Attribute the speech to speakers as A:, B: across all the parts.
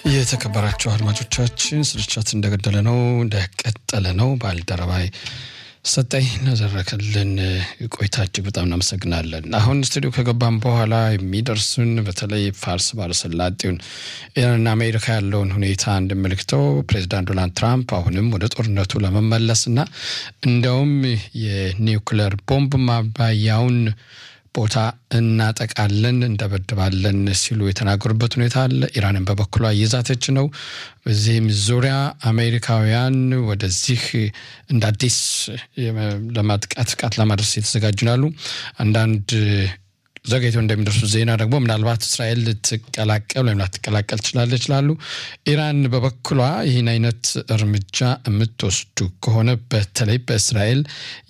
A: የተከበራቸው አድማጮቻችን ስርጭት እንደገደለ ነው እንደቀጠለ ነው። ባልደረባይ ሰጠኝ ለዘረከልን ቆይታ እጅግ በጣም እናመሰግናለን። አሁን ስቱዲዮ ከገባን በኋላ የሚደርሱን በተለይ ፋርስ ባለሰላጤውን ኢራንና አሜሪካ ያለውን ሁኔታ እንደምልክተው ፕሬዚዳንት ዶናልድ ትራምፕ አሁንም ወደ ጦርነቱ ለመመለስና እንዲያውም የኒውክለር ቦምብ ማባያውን ቦታ እናጠቃለን እንደበድባለን ሲሉ የተናገሩበት ሁኔታ አለ። ኢራንን በበኩሏ እየዛተች ነው። በዚህም ዙሪያ አሜሪካውያን ወደዚህ እንደ አዲስ ለማጥቃት ጥቃት ለማድረስ የተዘጋጁ ናሉ። አንዳንድ ዘገይተው እንደሚደርሱ ዜና ደግሞ ምናልባት እስራኤል ልትቀላቀል ወይም ላትቀላቀል ትችላለች ይላሉ። ኢራን በበኩሏ ይህን አይነት እርምጃ የምትወስዱ ከሆነ በተለይ በእስራኤል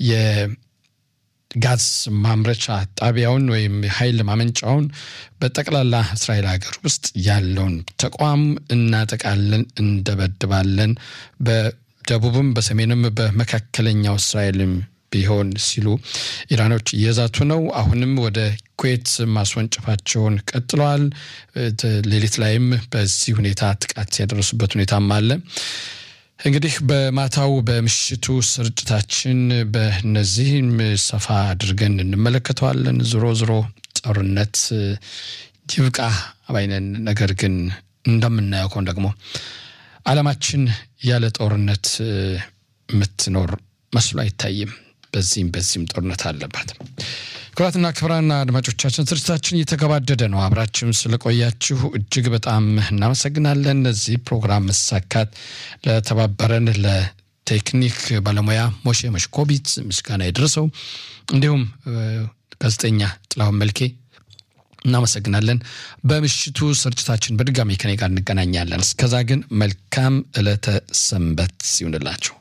A: ጋዝ ማምረቻ ጣቢያውን ወይም ኃይል ማመንጫውን በጠቅላላ እስራኤል ሀገር ውስጥ ያለውን ተቋም እናጠቃለን፣ እንደበድባለን በደቡብም በሰሜንም በመካከለኛው እስራኤልም ቢሆን ሲሉ ኢራኖች እየዛቱ ነው። አሁንም ወደ ኩዌት ማስወንጨፋቸውን ቀጥለዋል። ሌሊት ላይም በዚህ ሁኔታ ጥቃት ያደረሱበት ሁኔታም አለ። እንግዲህ በማታው በምሽቱ ስርጭታችን በእነዚህም ሰፋ አድርገን እንመለከተዋለን። ዞሮ ዞሮ ጦርነት ይብቃ ባይነን። ነገር ግን እንደምናየው ከሆነ ደግሞ ዓለማችን ያለ ጦርነት የምትኖር መስሎ አይታይም። በዚህም በዚህም ጦርነት አለባት። ክቡራትና ክቡራን አድማጮቻችን ስርጭታችን እየተገባደደ ነው። አብራችሁን ስለቆያችሁ እጅግ በጣም እናመሰግናለን። እዚህ ፕሮግራም መሳካት ለተባበረን ለቴክኒክ ባለሙያ ሞሼ መሽኮቢት ምስጋና የደረሰው እንዲሁም ጋዜጠኛ ጥላሁን መልኬ እናመሰግናለን። በምሽቱ ስርጭታችን በድጋሚ ከኔ ጋር እንገናኛለን። እስከዛ ግን መልካም ዕለተ ሰንበት ሲሆንላችሁ